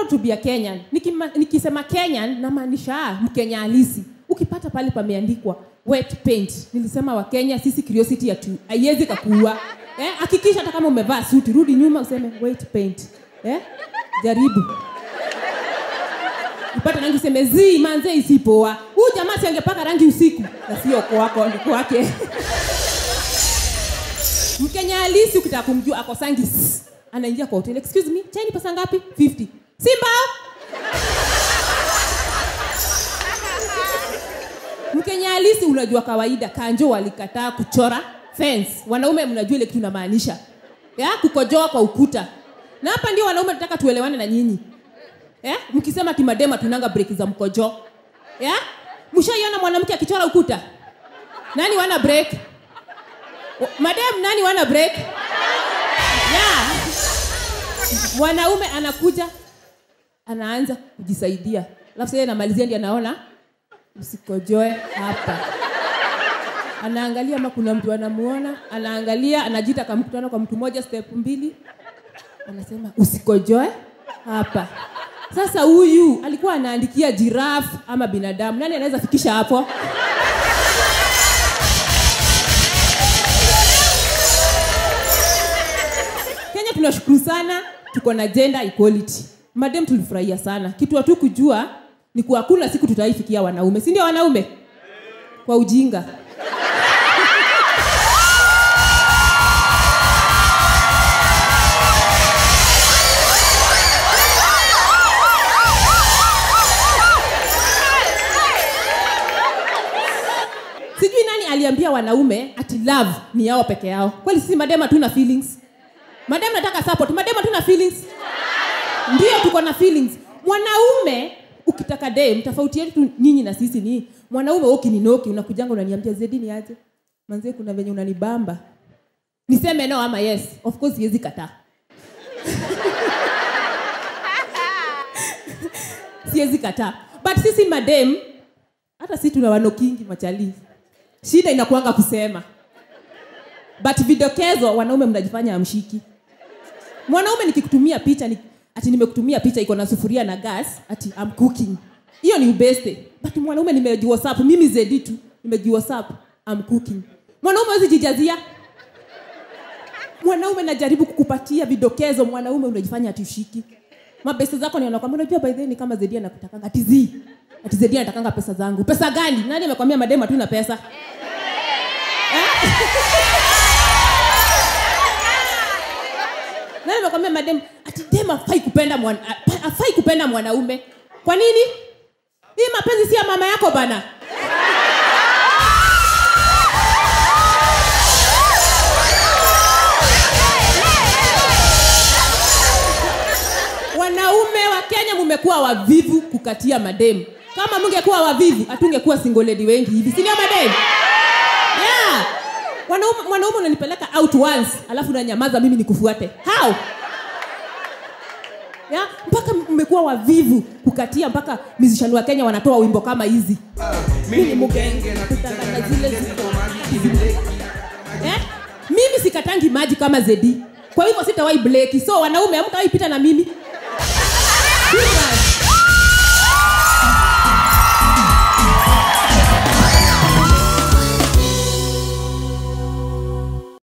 to be a kenyan Nikima, nikisema kenyan namaanisha mkenya halisi ukipata pale pameandikwa wet paint nilisema wakenya sisi curiosity ya tu haiwezi kakuua eh, hakikisha hata kama umevaa suti rudi nyuma useme wet paint eh? jaribu upate rangi useme zi manze isipoa huu jamaa si angepaka rangi usiku na sio kwako ni kwake mkenya halisi ukitaka kumjua akosangi "Sss." anaingia kwa hoteli excuse me chai ni pesa ngapi 50 simba mkenya halisi unajua kawaida kanjo walikataa kuchora fence wanaume mnajua ile kitu inamaanisha ya kukojoa kwa ukuta na hapa ndio wanaume tunataka tuelewane na nyinyi ya mkisema kimadema tunanga breki za mkojo ya mshaiona mwanamke akichora ukuta nani wana break madem nani wana break yeah. mwanaume anakuja anaanza kujisaidia alafu sasa namalizia ndi anaona usikojoe hapa anaangalia ama kuna mtu anamuona anaangalia anajiita kamkutano kwa mtu mmoja step mbili anasema usikojoe hapa sasa huyu alikuwa anaandikia jirafu ama binadamu nani anaweza fikisha hapo kenya tunashukuru sana tuko na gender equality madem tulifurahia sana kitu hatu kujua ni kuwa hakuna siku tutaifikia wanaume si ndio wanaume kwa ujinga sijui nani aliambia wanaume ati love ni yao peke yao kweli sisi madema tuna feelings madem nataka support madem hatuna feelings ndio tuko na feelings mwanaume ukitaka dem tofauti yetu nyinyi na sisi ni mwanaume wewe ukininoki unakujanga unaniambia zedi ni aje manzie kuna venye unanibamba niseme no ama yes of course siwezi kataa siwezi kataa but sisi madem hata si tuna wanokingi machali shida inakuanga kusema but vidokezo wanaume mnajifanya amshiki mwanaume nikikutumia picha ni, ati nimekutumia picha iko na sufuria na gas ati I'm cooking hiyo ni ubeste but mwanaume nimejiwhatsapp mimi zedi tu nimejiwhatsapp I'm cooking mwanaume wezi jijazia mwanaume najaribu kukupatia vidokezo mwanaume unajifanya ati ushiki mabeste zako niona kwamba unajua by the way ni kama zedi anakutakanga ati zi ati zedi anatakanga pesa zangu pesa gani nani amekwambia madema tu na pesa nani amekwambia madem ati dem afai kupenda mwana, apa- afai kupenda mwanaume kwa nini hii mapenzi si ya mama yako bana wanaume wa kenya mumekuwa wavivu kukatia mademu kama mungekuwa wavivu hatungekuwa singoledi wengi hivi sindio mademu yeah. mwanaume mwanaume unanipeleka out once alafu unanyamaza mimi nikufuate how ya mpaka mmekuwa wavivu kukatia mpaka mizishani wa kenya wanatoa wimbo kama hizi mimi mugenge napitanga na zile ziko eh? mimi sikatangi maji kama zedi kwa hivyo sitawai bleki so wanaume amkawaipita na mimi